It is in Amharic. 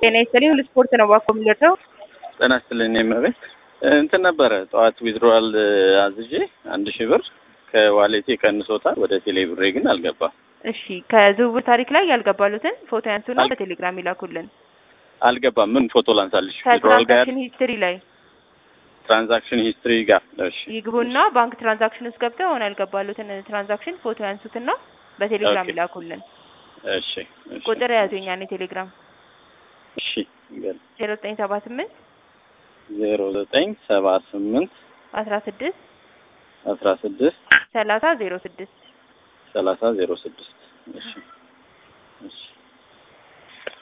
ጤና ይስጥልኝ። ሁሉ ስፖርት ነው ባኮ የሚደርሰው። ጤና ይስጥልኝ እመቤት። እንትን ነበረ ጠዋት ዊዝድሮዋል አዝዤ አንድ ሺህ ብር ከዋሌቴ ቀንሶታል። ወደ ቴሌ ብሬ ግን አልገባም። እሺ ከዝውውር ታሪክ ላይ ያልገባሉትን ፎቶ ያንሱና በቴሌግራም ይላኩልን። አልገባም። ምን ፎቶ ላንሳልሽ? ዊዝድሮዋል ጋር ከትራንዛክሽን ሂስትሪ ላይ ትራንዛክሽን ሂስትሪ ጋር እሺ፣ ይግቡና ባንክ ትራንዛክሽን ውስጥ ገብተው አሁን ያልገባሉትን ትራንዛክሽን ፎቶ ያንሱትና በቴሌግራም ኦኬ። ይላኩልን። እሺ፣ እሺ፣ ቁጥር የያዙኛ ቴሌግራም እሺ። ገል ዜሮ ዘጠኝ ሰባ ስምንት ዜሮ ዘጠኝ ሰባ ስምንት አስራ ስድስት አስራ ስድስት ሰላሳ ዜሮ ስድስት ሰላሳ ዜሮ ስድስት እሺ፣ እሺ።